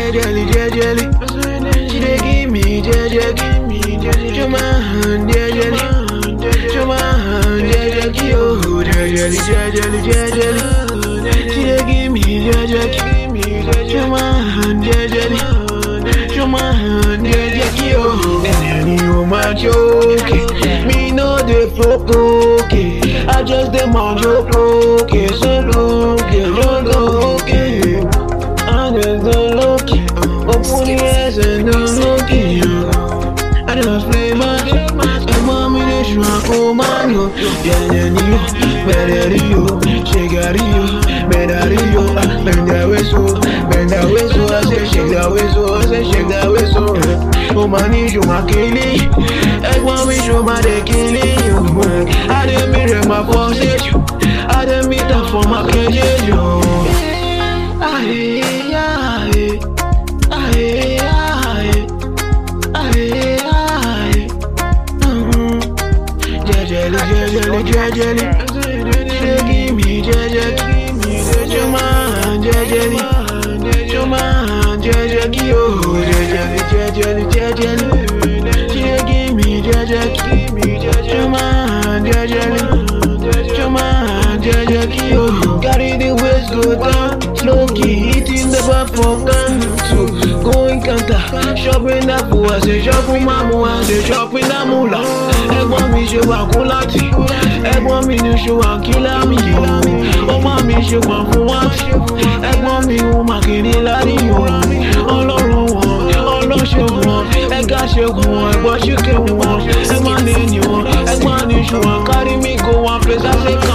jejely, jejely. She dey give me jejely, show my hand jejely, show my hand jejely, oh jejely, jejely, jejely. She dey give me jejely, show my hand jejely, show my hand jejely, oh. Any woman joking, me no dey provoke. I just dey mind joke, okay, so look, so okay. I just don't look it. Open the eyes and don't look it. I just play my And mommy, they should have come on you. Yeah, yeah, you. Better you. Shake out you. Better you. Bend that way so. Bend that way so. I say shake that way so. I say shake that way so. Oh, my knees, you my killing. Ẹ̀gbọ́n mi ṣo máa dé kílí yòó. Adé mi rẹ̀ máa fọ́ ṣe jù. Adé mi tà fọ́ máa kẹ́jẹ́ jù. Aye, aye, aye, aye, aye, aye. Mhm. Jejely, jejely, jejely. She give me jejely. Show my hand, jejely. Show my hand, jejely. Oh, jejely, jejely, jejely. She give me jejely. Show my hand, jejely. Show my hand, jejely. Oh, carry the waist go down. Slow key, eating the bar for can to go in counter. Shopping that fool, I say shopping mamu, I say shopping that mula. Ẹ̀gbọ́n mi ṣe wà kún láti. Ẹ̀gbọ́n mi ní ṣe wà kílá mi. Ọmọ mi ṣe pọ̀ fún wá. Ẹ̀gbọ́n mi ò mà kiri lárí o. Ọlọ́run wọn, ọlọ́ṣẹ́ wọn. Ẹ̀gá ṣẹ́gun wọn, ẹ̀gbọ́n ṣìkẹ́ wọn. Ẹ̀gbọ́n ní ẹni wọn, ẹ̀gbọ́n ní ṣùwọ̀n. Carry me go one place, I say